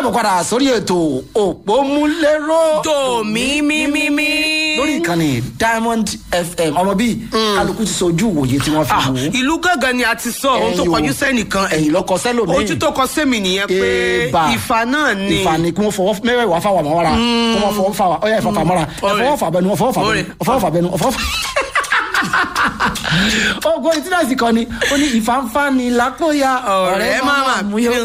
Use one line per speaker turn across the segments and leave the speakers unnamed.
káàbọ̀ padà sórí ètò òpómúléró
tòmí mímímí.
lórí ìkànnì diamond fm ọmọ bíi kálukú ti sojú ìwòye tí wọ́n fi
Ah,
wò ó
ìlú gángan ni a ti sọ ohun tó
Ẹ̀yin o.
kọjú sẹ́nìkan
ẹ̀yìn lọ́kọ sẹ́lòmíì
ojú tó kọ sẹ́mi nìyẹn pé
Eba.
ìfà náà ni
ìfà ni kí wọ́n fọwọ́ mẹ́wàá fà wà mọ́ra kí wọ́n fọwọ́ fà wà ọ̀yà ìfọ̀fà mọ́ra
Ọ̀rẹ́.
ẹ̀fọwọ́ fà bẹnu ọ̀fọwọ́ fà bẹnu
Ọ̀rẹ́.
ọ̀fọwọ́ fà bẹnu ọ̀fọwọ́ fà. ogun etí náà sì kọ ni ó ní ìfànfà ni lápòyà
Ọ̀rẹ́ máma
mú yó.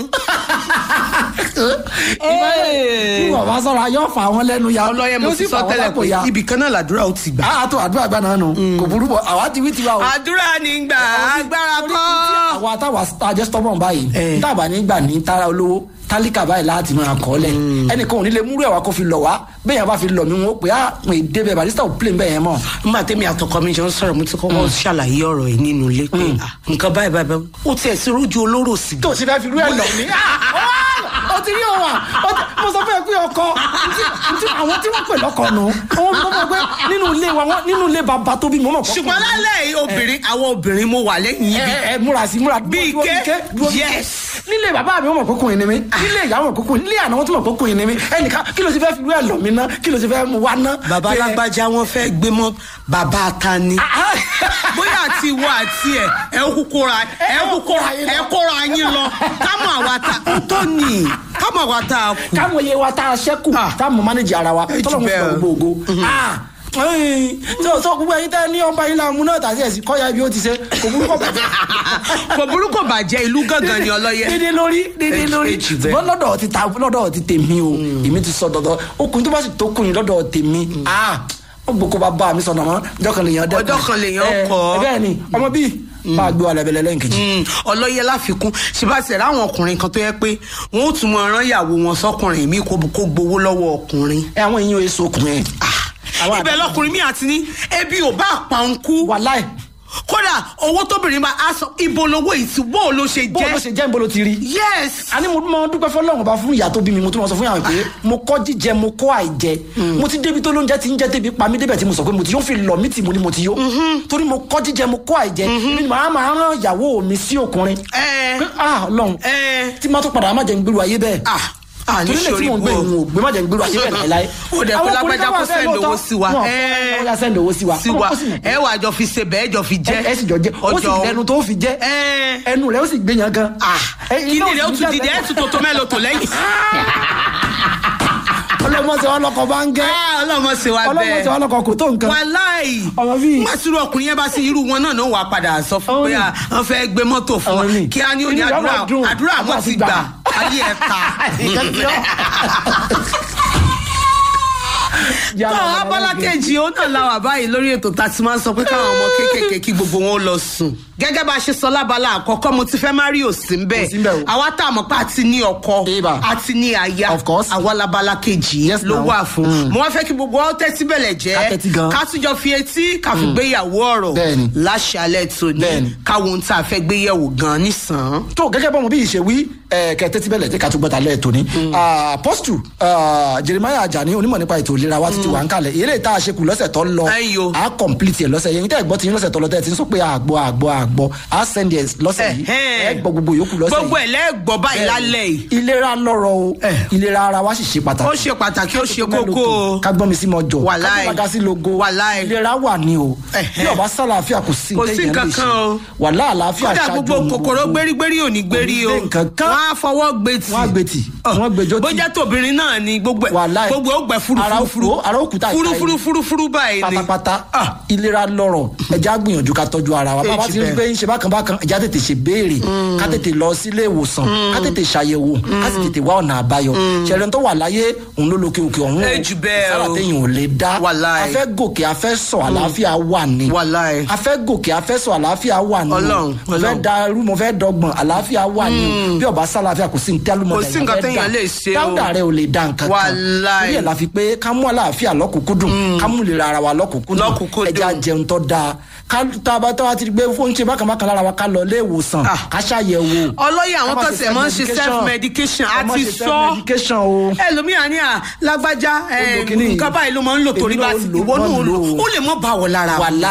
bí wọ́n bá sọ̀rọ̀ ayọ́ fà wọ́n lẹ́nu ya
ọlọ́yẹ mo
yóò
ti
sì fà
sọ
wọ́n
tẹ́lẹ̀
lápò
pé
ya.
ibì kan náà làdúrà ó ti gbà.
àá tó àdúrà gbà náà nù kò burú bọ̀ àwa ti wí tiwa o
àdúrà ní gbà agbára
torí
kọ́.
tí àwa táwa àjẹ stubborn báyìí
Eh.
tábà nígbà ní tara olówó tálíkà báyìí láti máa kọ́ lẹ̀ ẹnìkan ò ní lè múrú ẹ̀wà kó fi lọ̀ wá bẹ́ẹ̀ yẹn bá fi lọ̀ mí wọn ó pè á pè é débẹ̀ barista ò plé bẹ́ẹ̀ yẹn mọ̀.
nígbà tẹ́mi àtọkọ mi jọ ń sọ̀rọ̀ mo ti kọ́kọ́ ṣàlàyé ọ̀rọ̀ yìí nínú ilé pé ah, nǹkan báyìí báyìí báyìí ó tiẹ̀ sí rójú olóró sí i.
tó o sì fẹ́ fi rú ẹ̀ lọ̀ mí. ó ti rí òun à ó ti- mo sọ fún ẹ pé ọkọ ntí- ntí- àwọn tí wọ́n pè lọ́kọ nù wọ́n mọ̀ mọ̀ pé nínú ilé wa wọ́n- nínú ilé bàbá tó bí mo mọ̀ kọ́.
ṣùgbọ́n lálẹ́ yìí obìnrin àwọn obìnrin mo wà lẹ́yìn ibi
ẹ ẹ múra sí múra
Bí
dúró, dúró,
ike?
dúró, dúró.
Yes.
nílé bàbá mi wọn mọ̀ kókùnrin ni mi nílé ìyá wọn kókùnrin nílé àná wọn tún mọ̀ kókùnrin ni mi ẹnìkan kí ló ti fẹ́ fi rú ẹ̀ lọ̀ mí ná kí ló ti fẹ́ mu wá ná.
bàbá
Ẹ,
alágbájá wọn fẹ́ gbé mọ́ bàbá ta ni.
ah,
bóyá àti ìwọ àti ẹ ẹ kú kóra ẹ kú kóra ẹ kóra yín lọ kámọ àwa ta tó ní kámọ àwa ta kù.
káwọn iye wa tá a ṣẹ́kù
Ah.
tá a mọ̀ mánéjì ara wa
Ẹ jù
tọ́lọ́ mo fi
bẹ́ẹ̀.
gbogbo ògo. Ah, ẹ̀yìn, tó tó gbogbo ẹyin tẹ́ ní ọba yín láàmú náà tàbí ẹ̀sìn kọ́ya ibi ó ti ṣe kò burúkọ bàjẹ́.
kò burúkú bàjẹ́ ìlú gángan ni ọlọ́yẹ.
dédé lórí dédé
Ẹ-
lórí
ẹ jù bẹ́ẹ̀.
ṣùgbọ́n lọ́dọ̀ ti ta lọ́dọ̀ ti tèmi o èmi ti sọ dọ̀dọ̀ okùn tó bá sì tó kùn yín lọ́dọ̀ tèmi ah wọ́n gbogbo bá bá mi sọ̀nà mọ́ ọjọ́ kan lèèyàn dẹ́kun
Ọjọ́ kan lèèyàn
Eh,
kọ́.
eh, bẹ́ẹ̀ ni ọmọ bíi máa gbé wa lẹ́bẹ̀lẹ́ lẹ́yìn kejì.
Mm, ọlọ́yẹ láfikún ṣèbáṣẹ̀ ráwọn ọkùnrin kan tó yẹ pé wọn ò tún mọ ọ̀ràn ìyàwó wọn sọkùnrin mi kó kó gbowó lọ́wọ́ ọkùnrin.
ẹ àwọn èèyàn èso okùnrin Àwọn
ibẹ̀ lọkùnrin mi àti ní ebi ò bá pa ń kú
wàláì
kódà owó tóbìnrin bá a sọ ibo lowó ìtú bó o ló ṣe
bó ló
jẹ́.
ṣe jẹ́ ń bolo ti rí.
yes.
àní mo máa dúpẹ́ fọlọ́run ọba fún ìyá tó bí mi mo tún máa sọ fún yàrá pé mo kọ́ jíjẹ mo kọ́ àìjẹ mo ti débi tó lóúnjẹ ti ń jẹ́ débi pa mí débẹ̀ tí mo sọ pé mo ti yóò fi lọ mí tì mo ni mo ti yó torí mo kọ́ jíjẹ mo kọ́ àìjẹ èmi ni màá máa rán ìyàwó mi sí ọkùnrin
ẹ
pé ah ọlọ́run
ẹ
tí má tó padà má jẹ́ ń gbèrú ayé bẹ́ẹ̀
ah ah ní
torí lè tí
sori
mò ń gbé
bò
ìhun ògbé má jẹ́ ń gbèrú ayé bẹ́ẹ̀ láéláé.
ó dẹ̀ pé lágbájá kó send owó sí wa
ẹ ẹ send owó sí wa
sí wa
Ó sì mọ̀ pé
ẹ wà jọ fi ṣe bẹ́ẹ̀ jọ fi jẹ́
ẹ sì jọ jẹ ó sì lẹnu tó fi jẹ
ẹ
ẹnu rẹ ó sì gbé yan gan.
ah
Ẹ,
kí
iná
ni rẹ ó
sì
tún
ní
dìde ẹ
jáde.
tún tó tó mẹ́lò tó lẹ́yìn.
ọlọmọ sọ wọn lọkọ bá ń gẹ
Ah, ọlọ́mọ ṣe wa
ọlọmọ
bẹ́ẹ̀
sọ wọn lọkọ kò tó nǹkan.
wàláì
Ọmọ bíi-
má sírú ọkùnrin yẹn bá sí irú wọn náà náà wà padà sọ fún
Ọmọ
pé
bíi-
à, wọn fẹ́ gbé mọ́tò fún
Ọmọ
wọn
bíi-
kí á ní òní
Inú ìyá
àdúrà
máa dùn,
àdúrà
àdúrà
wọn
ti
ti
gbà.
gbà ayé ẹ̀ ta.
Nǹkan tí ó- Yálà,
tó
ọmọ
abala
ẹlẹ́gẹ̀ẹ́.
kejì ó náà la wà báyìí lórí ètò tá a ti máa ń sọ pé káwọn ọmọ kéékèèké kí gbogbo wọn ó lọ sùn. gẹ́gẹ́ bá a ṣe sọ lábala àkọ́kọ́ mo ti fẹ́ má rí òsì ń
Kò sí ń bẹ̀
bẹ̀
o.
àwa tá a mọ̀ pé a ti ní ọkọ
Eba.
a ti ní aya
Of course.
àwa labala kejì
Yes,
ló
now.
wà fún.
Mm.
mo wá fẹ́ kí gbogbo ọ tẹ́tí bẹ̀lẹ̀
Ká tẹ́tí gan.
jẹ́ ká tún jọ fi etí ká fi gbéyàwó ọ̀rọ̀
Bẹ́ẹ̀ni.
láṣálẹ̀ tòní
Bẹ́ẹ̀ni.
káwọn ohun tá a fẹ́ gbéyàwó gan nísàn.
tó gẹ́gẹ́ bọ́mọ bí ìṣe wí kẹtẹ́ tí bẹ́lẹ̀ tí ká tún gbọ́ta lẹ́ẹ̀ tóní. apọ́stù jeremiah ajani onímọ̀ nípa ètò ìlera wa títí wà ń kalẹ̀ eré tá a ṣe kù lọ́sẹ̀ tó lọ
Ẹyọ.
a complete ẹ̀ lọ́sẹ̀ yẹn tẹ́ ẹ̀ gbọ́ ti yín lọ́sẹ̀ tó lọ tẹ́ ẹ̀ ti ń sọ pé àgbọ̀ àgbọ̀ àgbọ̀ a send ẹ̀ lọ́sẹ̀ yìí
Ẹ̀hẹ́n.
ẹ̀ gbọ́ gbogbo yòókù lọ́sẹ̀ yìí.
gbogbo ẹ̀ lẹ́gbọ́ báyìí lálẹ́ yìí.
ìlera lọ́rọ̀ o ìlera ara wa sì ṣe pàtàkì
ó ṣe pàtàkì ó ṣe kókó o.
ká gbọ́n mi sí mọ jọ
Wàláì.
ká gbọ́n sí logo
Wàláì.
ìlera wà ní o
Ẹ̀hẹ́.
bí ọba sálàáfíà kò sí
Kò sí
téèyàn lè
nǹkan
ṣe.
kan o.
wàhálà àlàáfíà
kódà
ṣáájú
gbogbo
ohun
kòkòrò
gbogbo.
gbérígbérí ò ní gbérí o
Kò ní gbé nǹkan kan.
wọn á fọwọ́ gbé tì
Wọ́n á gbé tì, wọ́n gbé jó tì.
bó jẹ́ tòbìnrin náà ni gbogbo ẹ̀
Wàláì.
gbogbo ó gbẹ
Ara
furufuru
òkú- ara òkúta ìta
furufuru
yìí.
furufuru báyìí ni
pátápátá
Ah.
ìlera lọ́rọ̀ ẹja gbìyànjú ká tọ́jú ara wa bàbá
Èjì
ti rí
bẹ́ẹ̀.
pé ń ṣe bákan bákan ẹja tètè ṣe béèrè ká tètè lọ sílé ìwòsàn ká tètè ṣàyẹ̀wò ká sì tètè wá ọ̀nà àbáyọ ṣẹlẹ̀ tó wà láyé òun ló lókè òkè ọ̀hún o.
Èjì bẹ́ẹ̀
sára
o.
téèyàn ò lè dá
Wàláì.
afẹ́ gòkè afẹ́ sọ àlàáfíà wà ní
Wàláì.
afẹ́ gòkè afẹ́ sọ àlàáfíà wà ní o.
Ọlọ́run,
mo fẹ́
Ọlọ́run.
darú mo fẹ́ dọ́gbọ̀n àlàáfíà wà ní o bí ọba sálàáfíà kò sí ní tẹ́lúmọ̀
Kò sí nǹkan téèyàn lè ṣe o.
dáúdà rẹ ò lè dá nǹkan kan
Wàláì.
torí ẹ̀ la fi pé ká mú àlàáfíà lọ́kùnkúndùn ká mú ìlera ara wa lọ́kùnkúndùn
Lọ́kùnkúndùn.
ẹja jẹun tó dáa ká tá a bá tá a ti gbé fóun ṣe bákan bákan lára wa ká lọ ilé ìwòsàn
Ah.
ká ṣàyẹ̀wò.
ọlọ́yẹ àwọn
Ká má
kan
ṣe
tẹ̀ máa ń ṣe self medication
Ká má
àti
ṣe
sọ
self-medication o.
ẹlòmíà ní à lágbájá ẹ,
lo kinní.
nǹkan báyìí ló máa ń lò torí
Èmi
bá
náà
ti
lò,
ìwọ
máa
náà
lò
lò
ó.
ó lè mọ bá wọ lára
wàláì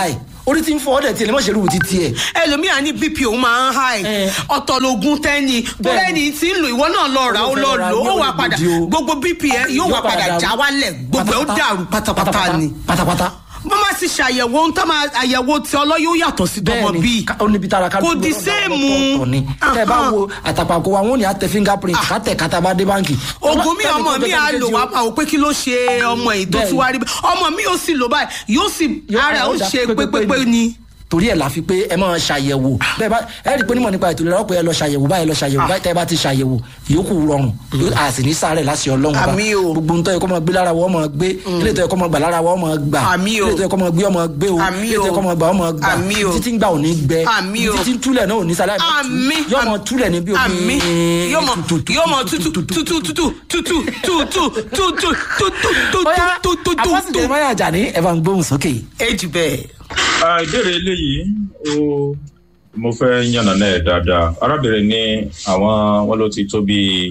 orí tí ń fọ ọdẹ tiẹ̀ lè má ṣe rúbu títí ẹ̀
ẹlòmíà ní bp òun máa ń high
Eh.
ọ̀tọ̀ lògùn tẹ́ni tó
Bẹ́ẹ̀ni.
lẹ́ni tí ń lò ìwọ náà lọ rà ó lọ
Ó lọ
lò ó
rà,
wà
yóò
padà
gbòdì o.
gbogbo bp ẹ yóò wà padà
dàrú.
já wálẹ̀ gbogbo ẹ̀ ó dàrú pátápátá ni
pátápátá
bó má sì ṣàyẹ̀wò ohun tó máa àyẹ̀wò tí ọlọ́ yóò yàtọ̀ sí tọmọ
bẹ́ẹ̀ni
bíi
ká- ó níbi tára ká
Kò di séèmù.
ni tẹ bá wo àtàpàkò wa wọn ò ní àtẹ fingerprint kátẹ kátà bá dé báǹkì.
oògùn mi
Tẹ́nìkan
ọmọ
jẹ́
mi á
kẹ́nìkejì
lò
o.
wá máa wò pé kí ló ṣe ọmọ yìí tó
Bẹ́ẹ̀ni.
fi wá rí bẹ́ẹ̀ ọmọ mi yóò sì lò báyìí yóò sì
Yóò-
ara ẹ̀ ó
ó dá
ṣe
pépépé
pépépé ni.
torí ẹ̀ la fi pé ẹ máa ṣàyẹ̀wò bẹ́ẹ̀ bá ẹ rí i pé onímọ̀ nípa ètò ìlera ọ̀pẹ ẹ lọ ṣàyẹ̀wò báyìí ẹ lọ ṣàyẹ̀wò báyìí tẹ́ ẹ bá ti ṣàyẹ̀wò yòókù rọrùn a sì ní sáré láti ọlọ́run bá
Àmín o.
gbogbo ntọ́ yẹ kọ́ máa gbé lára wọ́n máa gbé ilé ìtọ́ yẹ kọ́ máa gbà lára wọ́n máa gbà
Àmín o.
ilé ìtọ́ yẹ kọ́ máa gbé ọmọ gbé o
Àmín
ilé ìtọ́ yẹ
o.
kọ́ máa gbà ọmọ gbà
Àmín o.
títí ń gbà ò ní gbẹ
Àmín o.
títí ń túlẹ̀ náà ò ní sálẹ̀
Àmín.
yọ ọmọ túlẹ̀ ní bí omi
àmì yóò mọ yóò mọ tútù tútù tútù tútù tútù tútù tútù
bóyá
tútù tútù
àpọ́sítẹ̀
tútù.
máyà jà ní ẹ̀ bá ń gbóhùn sókè
èjì bẹ́ẹ̀.
Ah, ìbéèrè eléyìí ó mo fẹ́ yànnà náà dáadáa arábìnrin ní àwọn wọn ló ti tó bí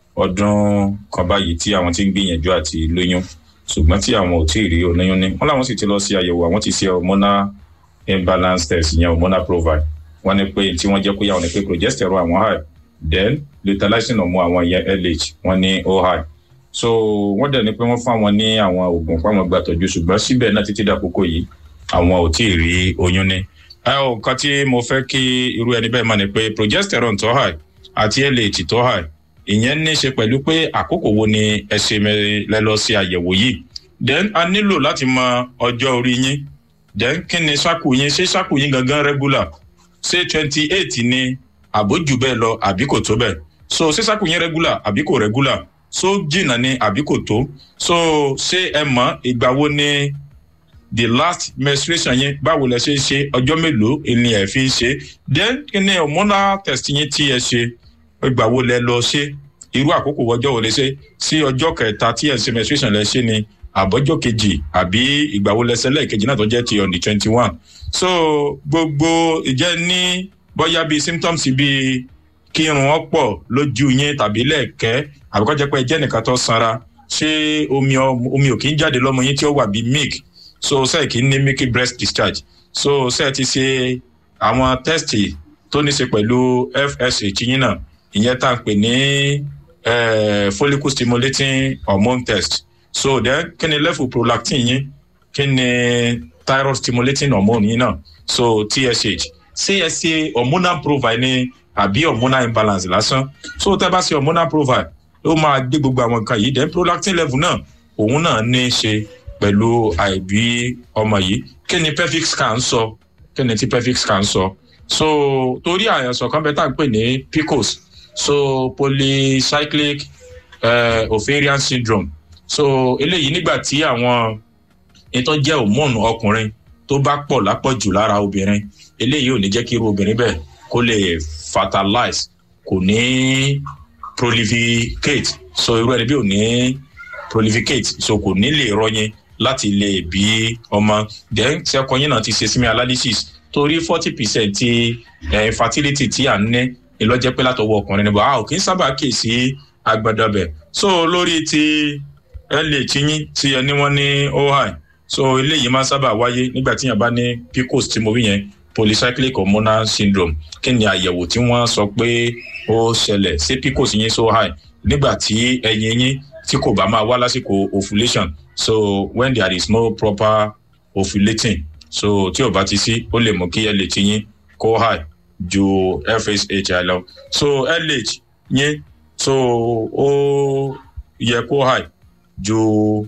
ọdún kan báyìí tí àwọn ti ń gbìyànjú àti lóyún ṣùgbọ́n tí àwọn ò tí ì rí olóyún ní wọn làwọn sì ti lọ sí àyẹ̀wò àwọn ti ṣe hormonal imbalance test ìyẹn hormonal profile wọn ní pé tí wọ́n jẹ́ kó yà wọn ní pé progesterone àwọn high then lutalizing hormone àwọn ìyẹn lh wọn ní ó high so wọ́n dẹ̀ ní pé wọ́n fún àwọn ní àwọn oògùn fáwọn gbàtọ́jú ṣùgbọ́n síbẹ̀ náà títí dàkókò yìí àwọn ò tí ì rí oyún ní. ẹ ò nǹkan tí mo fẹ́ kí irú ẹni bẹ́ẹ̀ mọ̀ ni pé progesterone tó high àti lh tó high ìyẹn ní í ṣe pẹ̀lú pé àkókò wo ni ẹ ṣe lẹ lọ sí àyẹ̀wò yìí then a nílò láti mọ ọjọ́ orí yín then kí ni ṣáàkù yín ṣé ṣáàkù yín gangan regular ṣé twenty eight ni àbójú bẹ́ẹ̀ lọ àbí kò tó bẹ́ẹ̀ so ṣé ṣáàkù yín regular àbí kò regular so jìnnà ni àbí kò tó so ṣé ẹ mọ̀ ìgbà wo ni the last menstruation yẹn báwo lẹ ṣe ń ṣe ọjọ́ mélòó ni ẹ fi ń ṣe then kí ni hormonal test yín tí ẹ ṣe ìgbà wo lẹ lọ ṣe irú àkókò ọjọ́ wo lẹ ṣe sí ọjọ́ kẹta tí ẹ ṣe menstruation lẹ ṣe ni àbọ̀jọ́ kejì àbí ìgbà wo lẹ ṣe lẹ́ẹ̀kejì náà tó jẹ́ ti on the twenty one so gbogbo ìjẹ́ ní bóyá bíi symptoms bíi kí irun ọ̀pọ̀ lójú yín tàbí lẹ́ẹ̀kẹ́ àbíkọ́jẹ́ pé ẹ jẹ́ nìkan tó sanra ṣé omi ọ- omi ò kí ń jáde lọ́mọ yín tí ó wà bíi milk so ṣe kì í ní milky breast discharge so ṣe ti ṣe àwọn tẹ́sítì tó ní ṣe pẹ̀lú fsh yín náà ìyẹn tá à ń pè ní eh, follicle stimulating hormone test so then kí ni level prolactin yín kí ni thyroid stimulating hormone yín náà so tsh ṣé ẹ ṣe hormonal profile ni àbí hormonal imbalance lásán so tẹ́ bá ṣe hormonal profile ó máa gbé gbogbo àwọn nǹkan yìí then prolactin level náà òun náà ní í ṣe pẹ̀lú àìbí ọmọ yìí kí ni pelvic scan sọ kí ni tí pelvic scan sọ so torí àyànsọ kan bẹ tá à ń pè ní pcos so polycyclic uh, ovarian syndrome so eléyìí nígbà tí àwọn ìtọ́ jẹ́ hormone ọkùnrin tó bá pọ̀ lápọ̀jù lára obìnrin eléyìí ò ní jẹ́ kí irú obìnrin bẹ́ẹ̀ kó lè fertilize kò ní prolificate so irú ẹni bí ò ní prolificate so kò ní lè rọyìn láti lè bí ọmọ then sẹkọyìn náà ti ṣe simi analysis torí forty percent ti eh, infertility tí à ń ní ìlọ́jẹ́ pé látọwọ́ ọkùnrin níbo a ò kí ń sábà kè sí agbadọbẹ̀ so lórí ti lh yín tí ẹni wọn ní ohi so eléyìí máa ń sábà wáyé nígbà tí yàn bá ní pcos tí mo wí yẹn polycyclic hormonal syndrome kí ni àyẹ̀wò tí wọ́n sọ pé ó ṣẹlẹ̀ ṣé pcos yín so high nígbà tí ẹyin yín tí kò bá máa wá lásìkò ovulation so when there is no proper ovulating so tí ò bá ti sí ó lè mú kí lh yín kó high ju fsh lọ so lh yín so ó yẹ kó high ju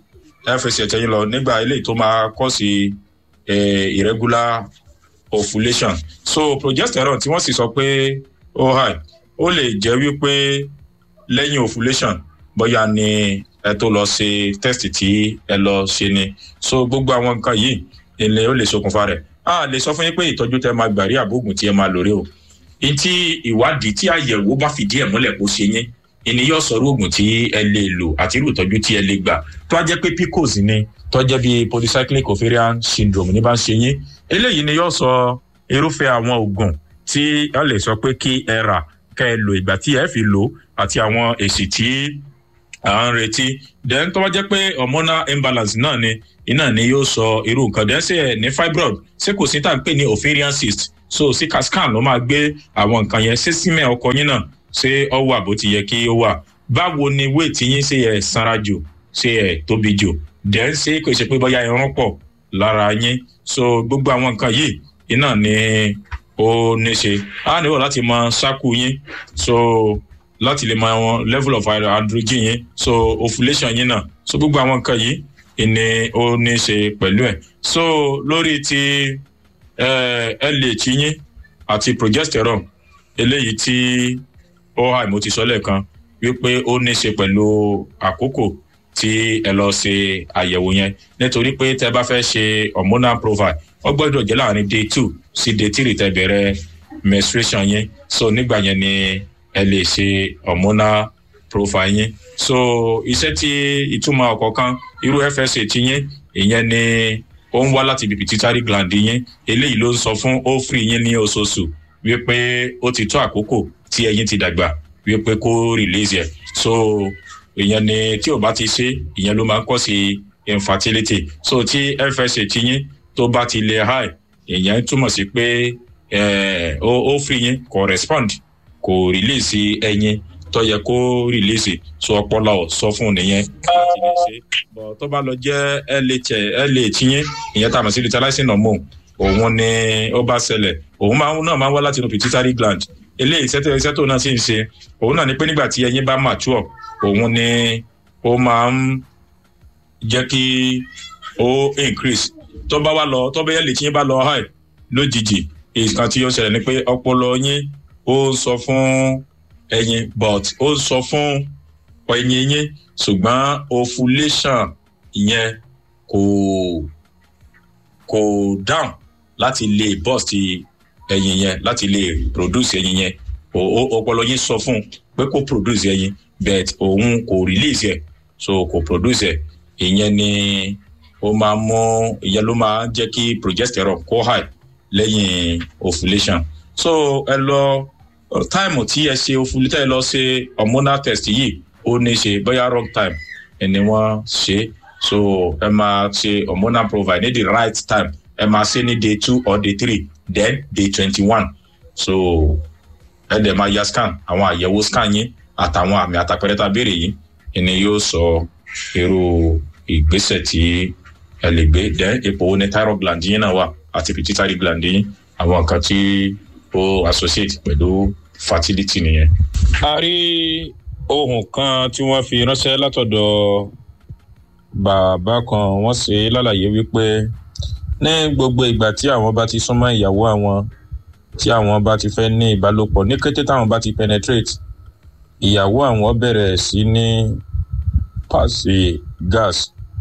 fsh yín lọ nígbà eléyìí tó máa kọ́ sí eh, irregular ovulation so progesterone tí wọ́n sì sọ pé ó high ó lè jẹ́ wípé lẹ́yìn ovulation bóyá ni ẹ tó lọ ṣe test tí ẹ lọ ṣe ni so gbogbo àwọn nǹkan yìí ilé ó lè ṣokùnfà rẹ̀ a lè sọ fún yín pé ìtọ́jú tẹ máa gbà rí àbóògùn tí ẹ máa lò rí o ntí ìwádìí tí àyẹ̀wò bá fìdí ẹ̀ múlẹ̀ kó ṣe yín ìní yóò sọ oògùn tí ẹ lè lò àti irú ìtọ́jú tí ẹ lè gbà tó a jẹ́ pé pcos ni tó a jẹ́ bí polycyclic ovarian syndrome ní bá ń ṣe yín eléyìí ni yóò sọ irúfẹ́ àwọn oògùn tí ẹ lè sọ pé kí ẹ rà kẹ́ ẹ lò ìgbà tí ẹ fi lò àti àwọn èsì tí à ń retí then tó bá jẹ́ pé hormonal imbalance náà ni iná ni yóò sọ irú nǹkan then ṣe ẹ̀ ní fibroid ṣé kò sí tá à ń pè ní ovarian cyst so sí scan ló máa gbé àwọn nǹkan yẹn ṣé símẹ̀ ọkọ yín náà ṣé ọ wà bó ti yẹ kí ó wà báwo ni weight yín ṣe ẹ̀ sanra jù ṣe ẹ̀ tóbi jù then ṣé kò ṣe pé bóyá irun pọ̀ lára yín so gbogbo àwọn nǹkan yìí iná ni ó ní ṣe á nílò láti mọ ṣáku yín so láti lè mọ àwọn level of androgen yín so ovulation yín náà so gbogbo àwọn nǹkan yìí ìní ó ní ṣe pẹ̀lú ẹ̀ so lórí ti lh yín àti progesterone eléyìí tí ó hà mo ti sọ lẹ́ẹ̀kan wípé ó ní ṣe pẹ̀lú àkókò tí ẹ lọ ṣe àyẹ̀wò yẹn nítorí pé tẹ bá fẹ́ ṣe hormonal profile ó gbọ́dọ̀ jẹ́ láàrin day two sí day three tẹ bẹ̀rẹ̀ menstruation yẹn so nígbà yẹn ni ẹ lè ṣe hormonal profile yẹn so iṣẹ́ tí ìtumọ̀ ọ̀kọ̀ọ̀kan irú fsa ti yẹn ìyẹn ni ó ń wá láti ibi pituitary gland yẹn eléyìí ló ń sọ fún ovary yẹn ní oṣooṣù wípé ó ti tó àkókò tí ẹyin ti dàgbà wípé kó release ẹ so ìyẹn ni tí ò bá ti ṣe ìyẹn ló máa ń kọ́ sí infertility so tí fsa ti yín tó bá ti lè high ìyẹn túmọ̀ sí pé ovary yín correspond kò release ẹyin tó yẹ kó release so ọpọlọ sọ fún nìyẹn láti lè ṣe bọ tó bá lọ jẹ lh lh yín ìyẹn tá a mọ̀ sí luteinizing hormone òun ni ó bá ṣẹlẹ̀ òun máa náà máa ń wá láti inú pituitary gland eléyìí iṣẹ́ iṣẹ́ tó náà sì ń ṣe òun náà ni pé nígbà tí ẹyin bá mature òun ni ó máa ń jẹ́ kí ó increase tó bá wá lọ tó bá yẹ lè tí yín bá lọ high lójijì nǹkan tí ó ṣẹlẹ̀ ni pé ọpọlọ yín ó sọ fún ẹyin but ó sọ fún ẹyin yín ṣùgbọ́n ovulation yẹn kò kò down láti lè burst ẹyin yẹn láti lè produce ẹyin yẹn ọpọlọ yín sọ fún pé kó produce ẹyin but òun kò release ẹ so kò produce ẹ ìyẹn ni ó máa mú ìyẹn ló máa jẹ́ kí progesterone kó high lẹ́yìn ovulation so ẹ lọ táìmù tí ẹ ṣe ovulation ẹ lọ ṣe hormonal test yìí ó ní ṣe bóyá wrong time ẹni wọ́n ṣe so ẹ máa ṣe hormonal profile ní the right time ẹ máa ṣe ní day two or day three then day twenty-one so ẹ dẹ̀ máa ya scan àwọn àyẹ̀wò scan yín àtàwọn àmì àtàpẹrẹ tá a béèrè yìí ẹni yóò sọ irú ìgbésẹ̀ tí ẹ lè gbé then ipò wo ni thyroid gland yín náà wà àti pituitary gland yín àwọn nǹkan tí ó associate pẹ̀lú fertility nìyẹn. a rí ohun kan tí wọ́n fi ránṣẹ́ látọ̀dọ̀ bàbá kan wọ́n ṣe lálàyé wípé ní gbogbo ìgbà tí àwọn bá ti súnmọ́ ìyàwó àwọn tí àwọn bá ti fẹ́ ní ìbálòpọ̀ ní kété táwọn bá ti penetrate ìyàwó àwọn bẹ̀rẹ̀ sí ní pàṣẹ gas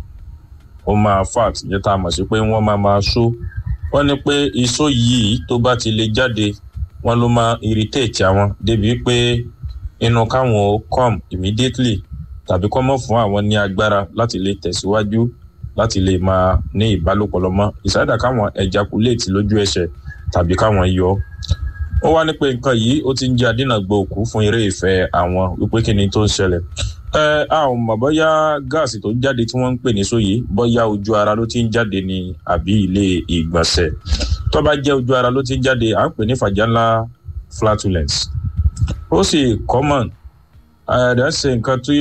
ó máa fat yẹn tá a mọ̀ sí pé wọ́n máa máa ṣó wọ́n ní pé iṣó yìí tó bá ti lè jáde wọ́n ló máa irritate àwọn débi pé inú káwọn ó come immediately tàbí kọ́ mọ́ fún àwọn ní agbára láti lè tẹ̀síwájú láti lè máa ní ìbálòpọ̀ lọ́mọ ìsáyàdà káwọn ejaculate lójú ẹsẹ̀ tàbí káwọn yọ ó wá ní pé nǹkan yìí ó ti ń jẹ́ adínàgbò òkú fún eré ìfẹ́ àwọn wípé kí ni tó ń ṣẹlẹ̀ ẹ a ò mọ̀ bóyá gáàsì tó ń jáde tí wọ́n ń pè ní sóyè bóyá ojú ara ló ti ń jáde ní àbí ilé ìgbọ̀nsẹ̀ tó bá jẹ́ ojú ara ló ti ń jáde à ń pè ní vaginal flatulence ó sì common ẹ̀ẹ́dẹ̀ ṣe nǹkan tí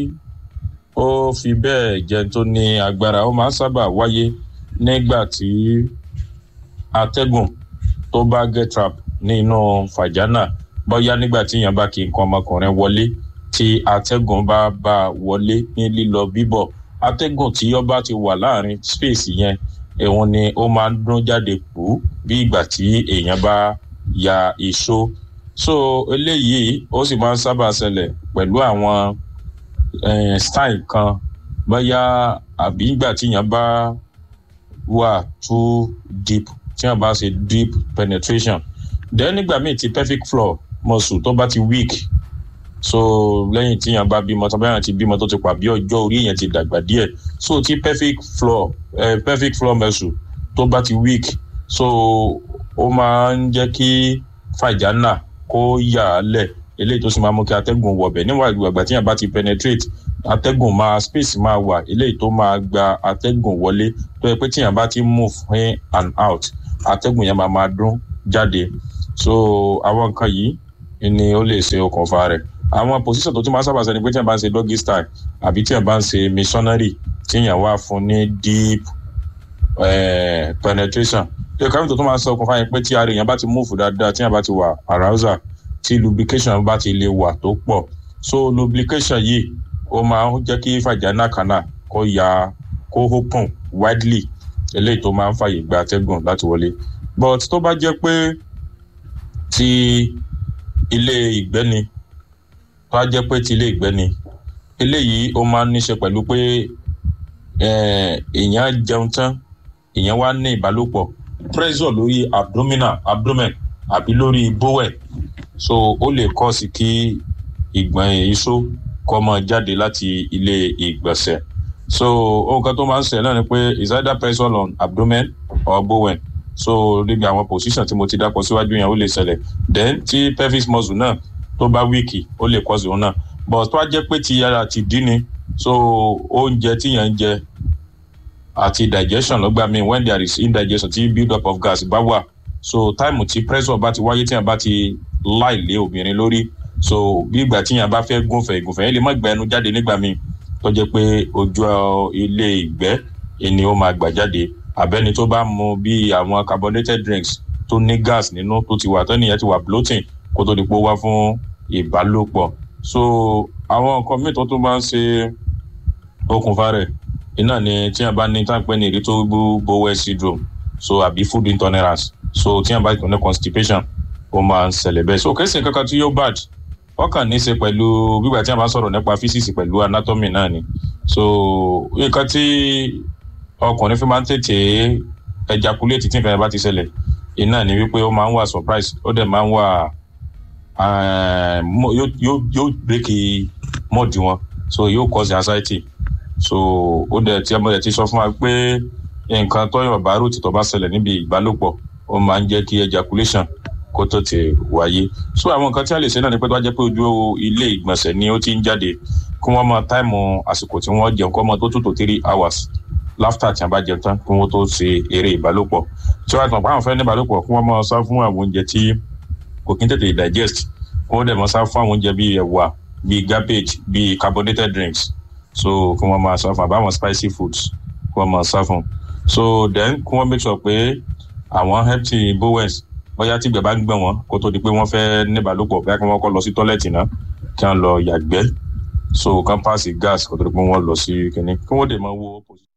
ó fi bẹ́ẹ̀ jẹ́ tó ní agbára ó máa ń sábà wáyé nígbà tí atẹ́gùn tó bá get trap nínú fàjánà bóyá nígbà tí èèyàn bá kí nǹkan ọmọkùnrin wọlé tí atẹ́gùn bá bá wọlé ní lílọ bíbọ̀ atẹ́gùn tí ó bá ti wà láàrin space yẹn ẹ̀wọ̀n ni ó máa ń dún jáde pò bí ìgbà tí èèyàn bá ya ìṣó so eléyìí ó sì máa ń sábà ṣẹlẹ̀ pẹ̀lú àwọn style kan bóyá àbí ìgbà tí èèyàn bá wà too deep tí èèyàn bá ṣe deep penetration then nígbà míì ti pelvic floor muscle tó bá ti weak so lẹ́yìn tí yàn bá bímọ tó bá yàn ti bímọ tó ti pa bí ọjọ́ orí yẹn ti dàgbà díẹ̀ so tí pelvic floor eh, pelvic floor muscle tó bá ti weak so ó máa ń jẹ́ kí fàjánà kó yà á lẹ̀ eléyìí tó sì máa mú kí atẹ́gùn wọ̀bẹ̀ níwọ̀n ìgbàgbà tí yàn bá ti penetrate atẹ́gùn máa space máa wà eléyìí tó máa gba atẹ́gùn wọlé tó yẹ pé tíyàn bá ti move in and out atẹ́gùn yẹn máa máa dún jáde so àwọn nǹkan yìí ni ó lè ṣe okùnfà rẹ̀ àwọn position tó tún máa sábà sẹni pé tíyàn bá ń ṣe doggy style àbí tíyàn bá ń ṣe missionary tíyàn wá fún ní deep eh, penetration yóò káwé tó tún máa sọ okùnfà yẹn pé tí ara èèyàn bá ti move dáadáa tíyàn bá ti wà arousal tí lubrication bá ti lè wà tó pọ̀ so lubrication yìí ó máa ń jẹ́ kí vagina canal kó ya kó open widely eléyìí tó máa ń fàyè gba atẹ́gùn láti wọlé but tó bá jẹ́ pé ti ilé ìgbẹ́ ni tó bá jẹ́ pé ti ilé ìgbẹ́ ni eléyìí ó máa ń níṣe pẹ̀lú pé èèyàn jẹun tán èèyàn wá ní ìbálòpọ̀ pressure lórí abdominal abdomen àbí lórí bowel so ó lè kọ́ sí kí ìgbọ̀n iṣó kọ́ mọ́ jáde láti ilé ìgbọ̀nsẹ̀ so ohun kan tó máa ń ṣẹlẹ̀ náà ni pé is either pressure on abdomen or bowel so níbi àwọn position tí mo ti dákọ síwájú yẹn ó lè ṣẹlẹ̀ then tí pelvis muscle náà tó bá wíìkì ó lè cause òun náà but tó bá jẹ́ pé ti ara ti dín ni so oúnjẹ tíyẹn ń jẹ àti digestion lọ́gbà míì when there is indigestion tí build up of gas bá wà so time tí pressure bá ti wáyé tíyẹn bá ti láì lé obìnrin lórí so bí ìgbà tíyẹn bá fẹ́ gúnfẹ̀ ìgúnfẹ̀ yẹn lè má gba ẹnu jáde nígbà míì tó jẹ́ pé ojú ilé ìgbẹ́ ni ó máa gbà jáde àbẹ́ni tó bá mu bí àwọn carbonated drinks tó ní gas nínú tó ti wà tẹ́nìyẹn ti wà bloating kó tó di pé ó wá fún ìbálòpọ̀ so àwọn nǹkan míì tó tún máa ń ṣe okùnfà rẹ̀ iná ni tíyẹn bá ní táǹpẹ́ ní irritable bowel syndrome so àbí food intolerance so tíyẹn bá ní constipation ó máa ń ṣẹlẹ̀ bẹ́ẹ̀ so kẹ́sìn kankan tí yóò bad wọ́n kàn ní í ṣe pẹ̀lú gbígbà tí a bá sọ̀rọ̀ nípa physics pẹ̀lú anatomy náà ni so nǹkan tí ọkùnrin fi máa ń tètè ejaculate tí nǹkan yẹn bá ti ṣẹlẹ̀ iná ni wípé ó máa ń wà surprise ó dẹ̀ máa ń wà yóò break mọ́ọ̀dì wọn so yóò cause anxiety so ó dẹ̀ tí ọmọ yẹn ti sọ fún wa pé nǹkan tọ́yọ̀ bá rò tìtọ́ bá ṣẹlẹ̀ níbi ìbálòpọ̀ ó máa ń jẹ́ kí ejaculation kó tó ti wáyé so àwọn nǹkan tí a lè ṣe náà ni pé tó bá jẹ́ pé ojú ilé ìgbọ̀nsẹ̀ ni ó ti ń jáde kí wọ́n máa táìmù àsìkò tí wọ́n jẹun kọ́ mọ́ tó tó tó three hours láftà tí a bá jẹun tán kí wọ́n tó ṣe eré ìbálòpọ̀ tí wọ́n àtàn pàwọn fẹ́ ní ìbálòpọ̀ kí wọ́n máa sá fún àwọn oúnjẹ tí kò kí ń tètè digest kí wọ́n dẹ̀ máa sá fún àwọn oúnjẹ bíi ẹ̀wà bíi garbage bíi carbonated drinks so kí wọ́n máa sá fún àbáwọn spicy foods kí wọ́n máa sá fún so then kí wọ́n make sure pé àwọn empty bowels bóyá tí ìgbẹ́ bá ń gbẹ̀ wọ́n kó tó di pé wọ́n fẹ́ níbàlòpọ̀ bóyá kí wọ́n kọ́ lọ sí tọ́lẹ̀tì náà kí wọ́n lọ yàgbẹ́ so kán paasi gas kó tó di pé wọ́n lọ sí kínní kí wọ́n dè máa wo.